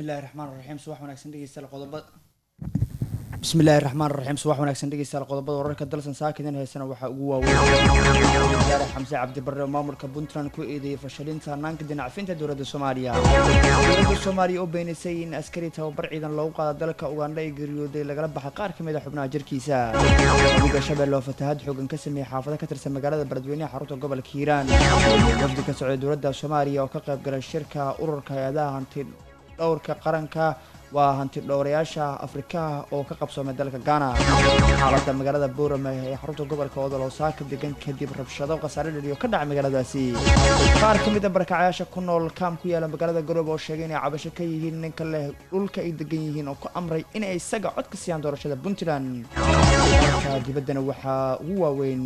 bismillahi raxmaan raxiim subax wanaagsan dhegeystayaal qodobada bismillahi raxmaan raxiim subax wanaagsan dhegeystayaal qodobada wararka dalsan saakidan heesana waxaa ugu waaweyn wasaare xamse cabdi barre oo maamulka puntland ku eedeeyay fashalinta hanaanka dinacfinta dowladda soomaaliya dowladda soomaaliya oo beenisay in askari tababar ciidan loogu qaada dalka ugandha ee geeriyooday lagala baxay qaar ka mid a xubnaha jirkiisa wadiga shabeelle oo fatahaad xoogan ka sameeyey xaafado ka tirsan magaalada beledweynaha xarunta gobolka hiiraan wafdi ka socday dowladda soomaaliya oo ka qayb galay shirka ururka hay-adaha hanti dhowrka qaranka waa hanti dhowrayaasha afrikaha oo ka qabsoomay dalka ghana xaaladda magaalada boorame ee xarunta gobolka odoloosaaka degan kadib rabshado khasaare dhaliyo ka dhacay magaaladaasi qaar ka mid a barakacayaasha ku nool kaam ku yaala magaalada garoobe oo sheegay inay cabasho ka yihiin ninka leh dhulka ay degan yihiin oo ku amray inay isaga cod ka siiyaan doorashada puntland marka dibaddana waxaa ugu waaweyn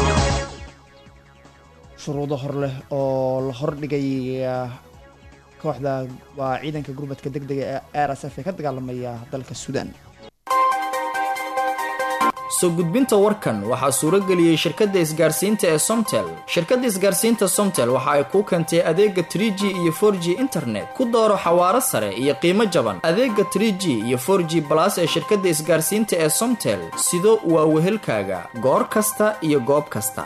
shuruudo hor leh oo la hordhigay kooxda waa ciidanka gurmadka deg dega ee r s f ee ka dagaalamaya dalka suudaan soo gudbinta warkan waxaa suuro geliyey shirkadda isgaarsiinta ee somtel shirkadda isgaarsiinta somtel waxa ay kuu keentay adeega trie g iyo for g internet ku dooro xawaaro sare iyo qiimo jaban adeega trie g iyo for g balas ee shirkadda isgaarsiinta ee somtel sido waa wehelkaaga goor kasta iyo goob kasta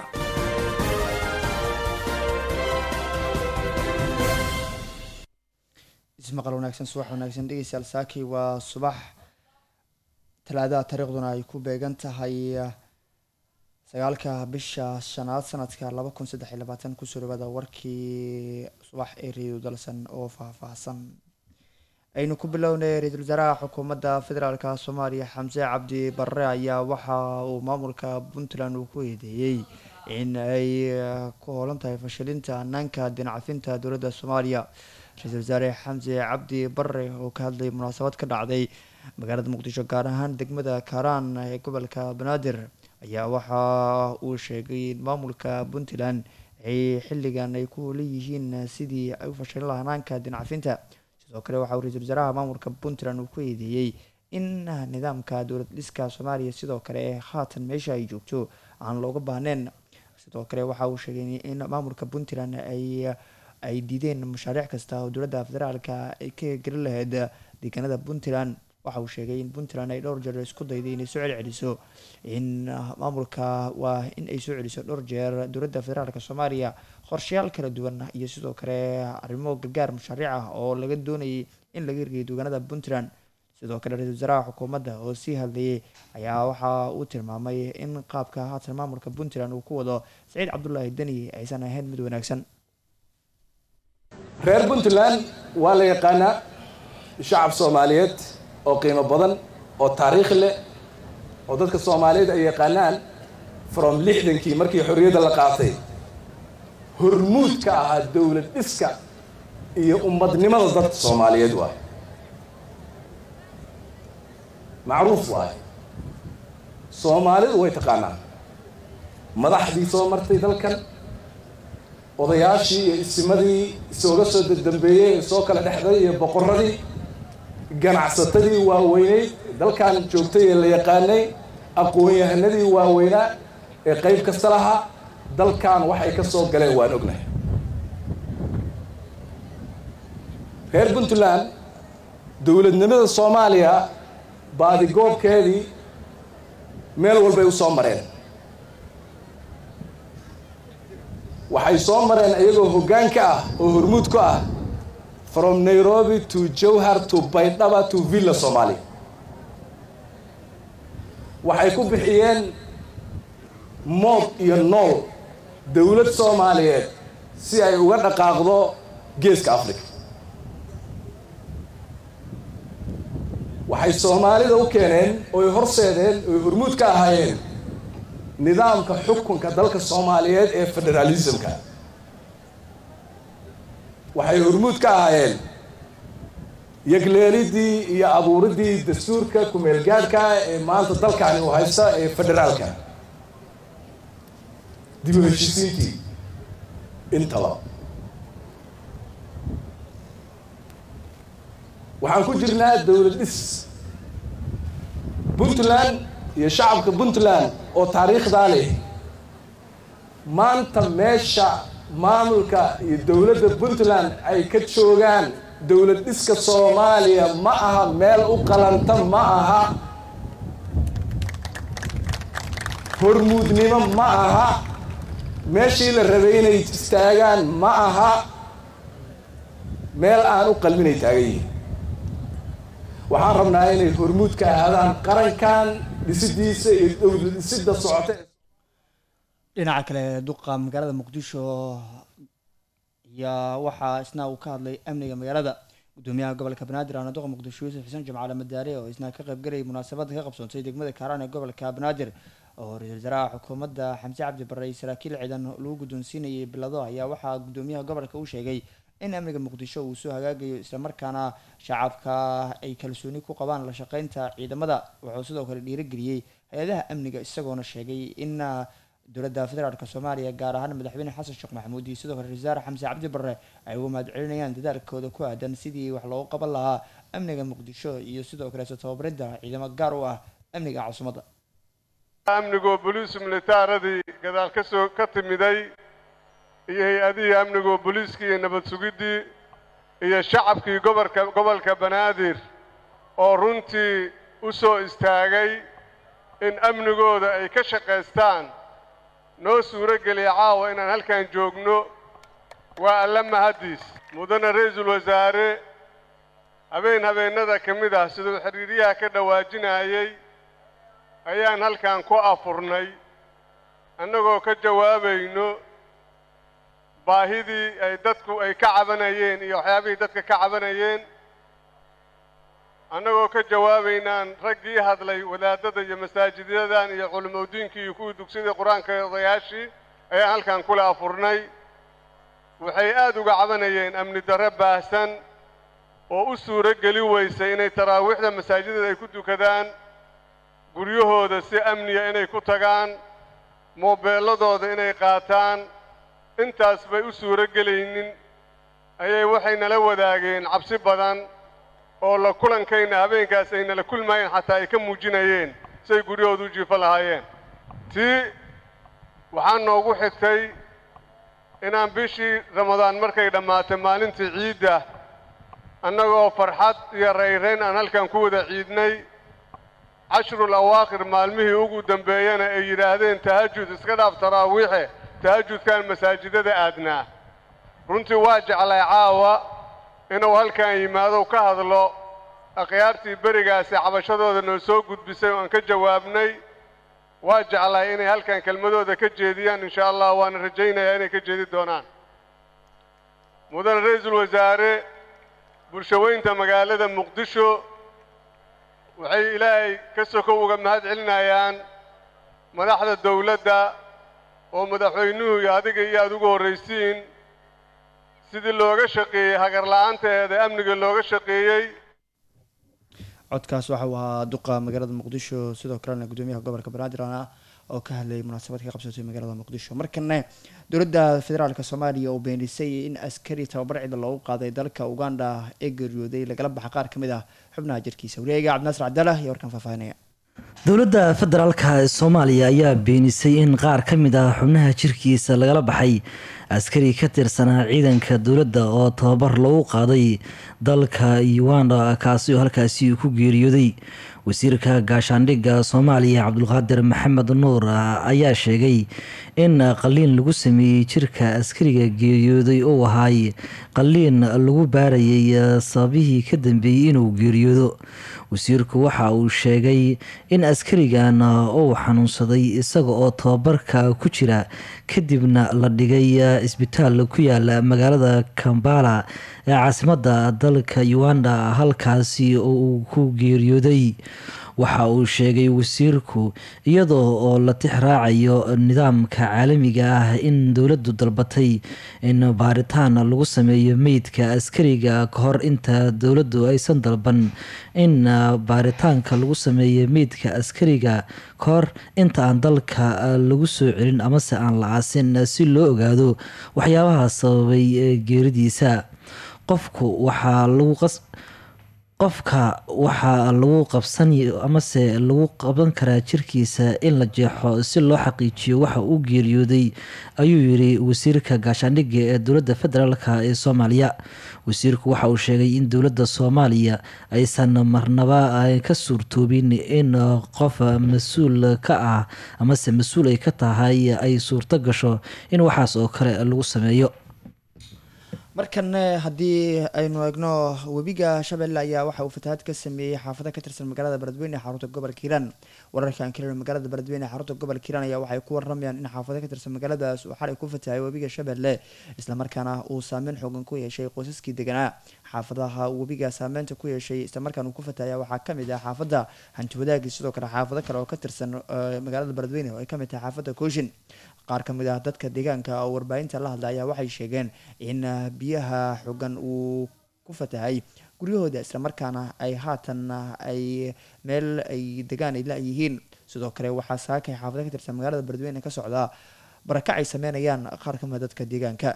ismaqal wanaagsan subax wanaagsan dhegeystayaal saaki waa subax talaadaha taariikhduna ay ku beegan tahay sagaalka bisha shanaad sanadka laba kun saddex iyo labaatan kusoo dhawaada warkii subax ee reedo dalsan oo faahfaahsan aynu ku bilownay ra-iisul wasaaraha xukuumadda federaalk soomaaliya xamse cabdi barre ayaa waxa uu maamulka puntland uu ku eedeeyey in ay ku hoolan tahay fashilinta hanaanka dinacafinta dowladda soomaaliya ra-iisul wasaare xamse cabdi barre oo ka hadlayay munaasabad ka dhacday magaalada muqdisho gaar ahaan degmada kaaraan ee gobolka banaadir ayaa waxa uu sheegay in maamulka puntland ay xilligan ay ku leeyihiin sidii ay u fashilin lahaa hanaanka dinacafinta sidoo kale waxa uu ra-iisul wasaaraha maamulka puntland uu ku eedeeyey in nidaamka dowlad dhiska soomaaliya sidoo kale haatan meesha ay joogto aan looga baahneyn sidoo kale waxa uu sheegay in maamulka puntland ay ay diideen mashaariic kasta oo dowladda federaalka ay ka gelin lahayd deegaanada puntland waxa uu sheegay in puntland ay dhowr jeer isku dayday inay soo celceliso in maamulka waa in ay soo celiso dhowr jeer dowladda federaalk soomaaliya qorshayaal kala duwan iyo sidoo kale arrimo gargaar mashaariic ah oo laga doonayay in laga hirgeyo deegaanada puntland sidoo kale ra-iisul wasaaraha xukuumadda oo sii hadlayay ayaa waxa uu tilmaamay in qaabka haatan maamulka puntland uu ku wado saciid cabdulaahi deni aysan ahayn mid wanaagsan reer puntland waa la yaqaanaa shacab soomaaliyeed oo qiimo badan oo taariikh leh oo dadka soomaaliyeed ay yaqaanaan from lixdankii markii xorriyadda la qaatay hormuud ka ahaa dowlad dhiska iyo ummadnimada dadka soomaaliyeed waay macruuf waay soomaalidu way taqaanaa madaxdii soo martay dalkan odayaashii iyo isimadii isooga soo dambeeyey ee soo kala dhexday iyo boqoradii ganacsatadii waaweyneyd dalkan joogtay ee la yaqaanay aqoon-yahanadii waaweynaa ee qeyb kasta lahaa dalkan waxay ka soo galeen waan ognahay reer puntland dowladnimada soomaaliya baadigoobkeedii meel walbay u soo mareen waxay soo mareen iyagoo hoggaan ka ah oo hormuud ku ah from nairobi to jowhar to baydhaba to villa somalia waxay ku bixiyeen mood iyo nool dowlad soomaaliyeed si ay uga dhaqaaqdo geeska africa waxay soomaalida u keeneen oy horseedeen oy hormuud ka ahaayeen nidaamka xukunka dalka soomaaliyeed ee federalismka waxay hormuud ka ahaayeen yagleelidii iyo abuuridii dastuurka ku-meelgaadhka ee maanta dalkani uu haysta ee federaalka dib u heshisiintii intaba waxaan ku jirnaa dowlad dhis puntland iyo shacabka puntland oo taariikhdaa leh maanta meesha maamulka iyo dowladda puntland ay ka joogaan dowlad dhiska soomaaliya ma aha meel u qalanta ma aha hormuudnimo ma aha meeshii la rabay inay istaagaan ma aha meel aan u qalminay taagan yihin waxaan rabnaa inay hormuud ka ahaadaan qarankan dhisidiisa iyo dowlad dhisida socota dhinaca kale duqa magaalada muqdisho ayaa waxaa isna uu ka hadlay amniga magaalada gudoomiyaha gobolka banaadir aana duqa muqdisho yuusuf xuseen jimcaale madaare oo isna ka qaybgalayay munaasabada ka qabsoontay degmada kaaraan ee gobolka banaadir oo ra-iisul wasaaraha xukuumadda xamse cabdi barre iyo saraakiil ciidan lagu guddoonsiinayay bilado ayaa waxaa gudoomiyaha gobolka uu sheegay in amniga muqdisho uu soo hagaagayo islamarkaana shacabka ay kalsooni ku qabaan la shaqeynta ciidamada wuxuu sidoo kale dhiirigeliyey hay-adaha amniga isagoona sheegay in dowladda federaalk soomaaliya gaar ahaan madaxweyne xasan sheekh maxamuud iyo sidoo kale ra-isul wasaare xamse cabdi barre ay uga mahad celinayaan dadaalkooda ku aadan sidii wax loogu qaban lahaa amniga muqdisho iyo sidoo kaleeto tababaridda ciidamo gaar u ah amniga caasimada amnigoo boliis militaaradii gadaal ka soo ka timiday iyo hay-adihii amnigoo booliiskii iyo nabad sugiddii iyo shacabkii gobolka gobolka banaadir oo runtii u soo istaagay in amnigooda ay ka shaqaystaan noo suuro geliya caawa inaan halkan joogno waa alla mahaddiis mudane ra-iisul wasaare habeen habeennada ka mid ah siduu xidhiiryaha ka dhawaajinayay ayaan halkan ku afurnay annagoo ka jawaabayno baahidii ay dadku ay ka cabanayeen iyo waxyaabihii dadka ka cabanayeen annagoo ka jawaabaynaan raggii hadlay wadaadada iyo masaajidyadan iyo culimodiinkii iyo kuwii dugsidii qur-aanka odayaashii ayaan halkan kula afurnay waxay aad uga cabanayeen amni darre baahsan oo u suuro geli weysay inay taraawiixda masaajidada ay ku dukadaan guryahooda si amniya inay ku tagaan moobeelladooda inay qaataan intaas bay u suuro gelaynin ayay waxay nala wadaageen cabsi badan oo la kulankayna habeenkaas ay nala kulmayeen xataa ay ka muujinayeen say guryahooda u jiifo lahaayeen tii waxaa noogu xigtay inaan bishii ramadaan markay dhammaatay maalintii ciidda annagoo farxad iyo rayrayn aan halkan ku wada ciidnay cashrul awaaqir maalmihii ugu dambeeyana ay yidhaahdeen tahajud iska dhaaf taraawiixe tahajudkaan masaajidada aadnaa runtii waa jeclay caawa inuu halkan yimaado ka hadlo akhyaartii berigaasi cabashadooda noo soo gudbisay oo aan ka jawaabnay waa jeclay inay halkan kelmadooda ka jeediyaan insha allah waana rajaynayaa inay ka jeedi doonaan mudane ra-iisul wasaare bulshaweynta magaalada muqdisho waxay ilaahay ka soko uga mahad celinayaan madaxda dawladda oo madaxweynuhu iyo adiga iyo aada ugu horraysiin sidii looga shaqeeyey hagarla'aanteeda amniga looga shaqeeyey codkaas waxa uu ahaa duqa magaalada muqdisho sidoo kalena gudoomiyaha gobolka banaadir ah oo ka hadlayay munaasabad ka qabsatay magaalada muqdisho markana dowladda federaalk soomaaliya oo beenisay in askari tababar cida loogu qaaday dalka uganda ee geeriyooday lagala baxa qaar ka mid ah xubnaha jirkiisa wareega cabdinaasir cabdallah iyo warkan faahfaahinaya dowladda federaalka ee soomaaliya ayaa beenisay in qaar ka mid ah xubnaha jirkiisa lagala baxay askari ka tirsanaa ciidanka dowladda oo tababar lagu qaaday dalka uganda kaasi oo halkaasi ku geeriyooday wasiirka gaashaandhigga soomaaliya cabdulqaadir maxamed nuur ayaa sheegay in qaliin lagu sameeyey jirka askariga geeriyooday uu ahaay qaliin lagu baarayay sababihii ka dambeeyey inuu geeriyoodo wasiirku waxa uu sheegay in askarigan uu xanuunsaday isaga oo tababarka ku jira kadibna la dhigay isbitaal ku yaala magaalada kambala ee caasimadda dalka uganda halkaasi oo uu ku geeriyooday waxa uu sheegay wasiirku iyadoo oo la tix raacayo nidaamka caalamiga ah in dowladdu dalbatay in baaritaan lagu sameeyo meydka askariga ka hor inta dowladdu aysan dalban in baaritaanka lagu sameeyo meydka askariga ka hor inta aan dalka lagu soo celin amase aan la aasin si loo ogaado waxyaabaha sababay geeridiisa qofku waxaa lagu qas qofka waxaa lagu qabsan amase lagu qaban karaa jirkiisa in la jeexo si loo xaqiijiyo waxa uu geeriyooday ayuu yiri wasiirka gaashaandhigga ee dowladda federaalk ee soomaaliya wasiirku waxa uu sheegay in dowladda soomaaliya aysan marnaba ka suurtoobin in qof mas-uul ka ah amase mas-uul ay ka tahay ay suurto gasho in waxaas oo kale lagu sameeyo markan haddii aynu eegno webiga shabeelle ayaa waxa uu fatahaad ka sameeyey xaafado ka tirsan magaalada beledweyne ee xarunta gobolka hiiraan wararkan kale magaalada beledweyne ee xarunta gobolka hiiraan ayaa waxay ku waramayaan in xaafado ka tirsan magaaladaas uu xalay ku fatahay webiga shabeelle islamarkaana uu saameyn xoogan ku yeeshay qoysaskii deganaa xaafadaha webiga saameynta ku yeeshay islamarkaan uu ku fatahaya waxaa kamid ah xaafada hanti wadaagi sidoo kale xaafado kale oo ka tirsan magaalada beledweyne oo ay kamid tahay xaafada kooshin qaar kamid ah dadka deegaanka oo warbaahinta la hadla ayaa waxay sheegeen in biyaha xogan uu ku fatahay guryahooda islamarkaana ay haatan ay meel ay degaan ay la-yihiin sidoo kale waxaa saakay xaafado ka tirsan magaalada beledweyne ka socdaa barakac ay sameynayaan qaar kamid a dadka deegaanka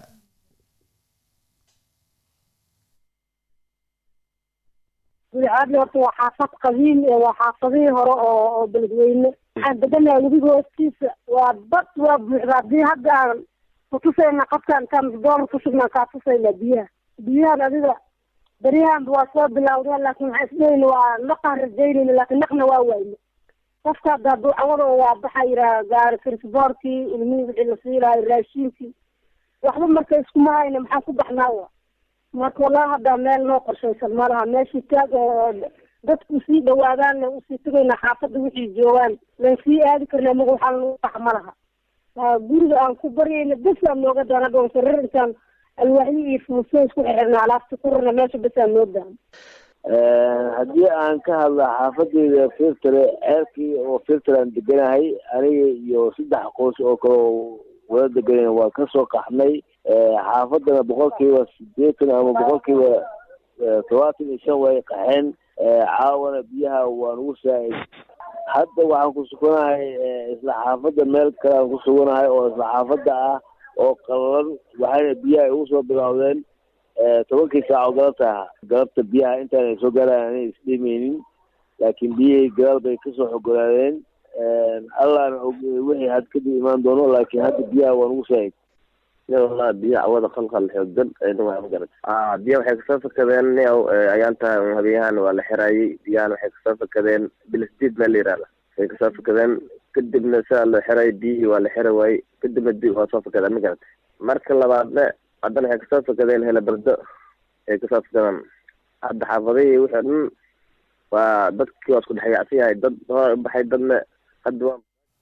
guricadli horta waa xaafad qadiim ee waa xaafadihii hore oo oo beledweyne waxaan deganaha webiga hoostiisa waa bad waa buuxda haddii hadda aan kutusayna qofkaan intaan doolar kusugnaan kaa tusayna biyaha biyahan adiga beryahanba waa soo bilawdeen laakiin waxaan isdhehayna waa naqaan rajaynayna laakiin naqna waa waayne qofka hadda hadduu cawada waa baxa yiraa gaari firsboorkii ilmihii wixii la siilahay raashiinkii waxba marka iskuma hayna maxaan ku baxnaa wa marka wallahi hadda meel noo qorshaysan malaha meeshii taag oo dadku sii dhawaadaan le usii tagaynaa xaafadda wixii joogaan lan sii aadi karna maga waxaa lagu bax ma laha guriga aan ku baryayna bes aan nooga daana dhoon sarir intaan alwaaxyo iyo fuuso isku xirxirna alaabta ku rarna meesha bes aan noo daana haddii aan ka hadla xaafadeyda filtre ceelkii oo filtre aan deganahay aniga iyo saddex qoys oo kale oo wada deganayna waan kasoo qaxnay xaafadana boqolkiiba sideetan ama boqolkiiba todobaatan iyo shan way qaxeen caawana biyaha waan ugu saa-id hadda waxaan ku suganahay isla xaafadda meel kale aan ku suganahay oo isla xaafadda ah oo qalalan waxayna biyaha igu soo bilowdeen tobankii saac oo galabta galabta biyaha intaan ay soo gaaraan anay isdhimeynin laakiin biyihii gadaal bay kasoo xogolaadeen allahna wixii had kadib imaan doono laakiin hadda biyaha waan ugu saa-id wallah biyo cawada qalqal xoogan waa magarat biya waxay kasoo fakadeen niow ayaan tahay habyahan waa la xirayay biyahan waxay kasoo fakadeen bilisdiid meel la yihahda waxay kasoo fakadeen kadibna sidaa loo xiray biyihii waa la xira waayey kadibna di waa soo fakadeen ma garat marka labaadna haddana waxay kasoo fakadeen helabardo ay kasoo fakadeen hadda xaafadihii wixii dhan waa dadkii waa isku dhexyacsan yahay dad hore ubaxay dadna hadda waa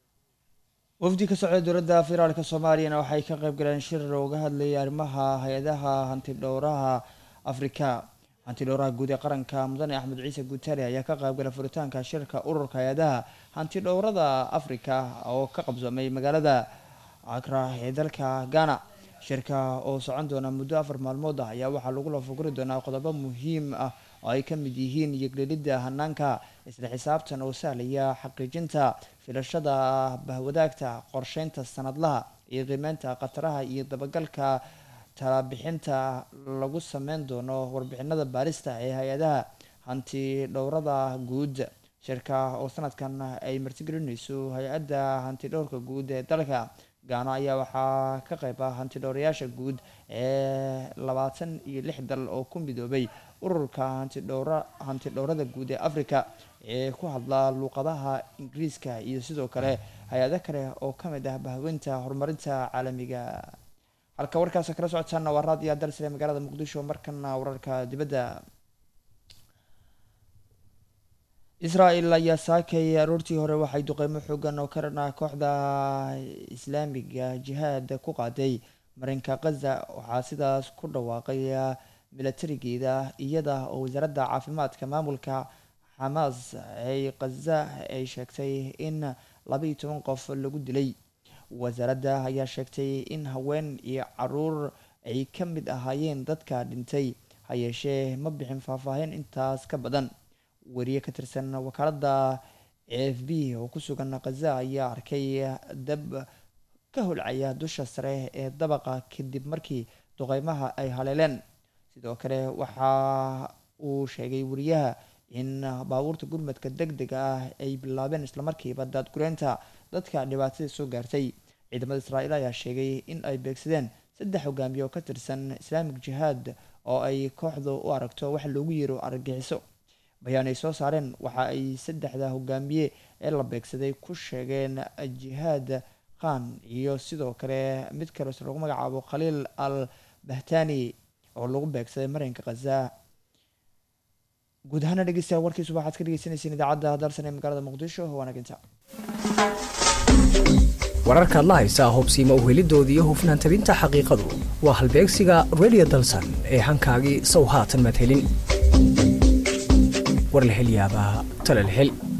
wafdi ka socda dowladda federaalka soomaaliyana waxay ka qayb galeen shir uga hadlayay arrimaha hay-adaha hantidhowraha afrika hantidhowraha guud ee qaranka mudane axmed ciise guutale ayaa ka qaybgalay furitaanka shirka ururka hay-adaha hantidhowrada afrika oo ka qabsoomay magaalada cakra ee dalka ghana shirka oo socon doona muddo afar maalmood ah ayaa waxaa lagu lafuguri doonaa qodobo muhiim ah oo ay ka mid yihiin yeglelidda hanaanka isla xisaabtan oo sahlaya xaqiijinta filashada bahwadaagta qorsheynta sanadlaha iyo qiimeynta khataraha iyo dabagalka talabixinta lagu sameyn doono warbixinada baarista ee hay-adaha hanti dhowrada guud shirka oo sanadkan ay martigelinayso hay-adda hanti dhowrka guud ee dalka gaano ayaa waxaa ka qayb ah hantidhowrayaasha guud ee labaatan iyo lix dal oo ku midoobay ururka hantidhowra hantidhowrada guud ee africa ee ku hadla luuqadaha ingiriiska iyo sidoo kale hay-ado kale oo ka mid ah bahweynta horumarinta caalamiga halka warkaas kala socotaana waa raadiyo dalsile magaalada muqdisho markana wararka dibadda israel ayaa saakay aroortii hore waxay duqeymo xoogan oo karana kooxda islaamiga jihaad ku qaaday marinka khaza waxaa sidaas ku dhawaaqay milatarigeeda iyada oo wasaaradda caafimaadka maamulka xamaas ay khaza ay sheegtay in laba iyo toban qof lagu dilay wasaaradda ayaa sheegtay in haween iyo caruur ay ka mid ahaayeen dadka dhintay ha yeeshee ma bixin faahfaahin intaas ka badan wariye ka tirsan wakaaladda a f b oo ku sugan khaza ayaa arkay dab ka holcaya dusha sare ee dabaqa kadib markii duqeymaha ay haleeleen sidoo kale waxaa uu sheegay wariyaha in baabuurta gurmadka deg dega ah ay bilaabeen islamarkiiba daadgureynta dadka dhibaatada soo gaartay ciidamada israa'iil ayaa sheegay in ay beegsadeen saddex hogaamiye oo ka tirsan islaamic jihaad oo ay kooxdu u aragto waxa loogu yeero argagixiso bayaan ay soo saareen waxa ay saddexda hogaamiye ee la beegsaday ku sheegeen jihaad khan iyo sidoo kale mid kaleos lagu magacaabo khaliil al bahtani oo lagu beegsaday marinka khaza guud ahaana dhegeystayaal warkiisuba waxaad ka dhegeysaneyseen idaacadda dalsan ee magaalada muqdisho wanaginta wararkaad la haysaa hubsiima uhelidoodii iyo hufnaan tabinta xaqiiqadu waa halbeegsiga radio dalsan ee hankaagii sow haatan madhelin war la hel yaabaa tala la hel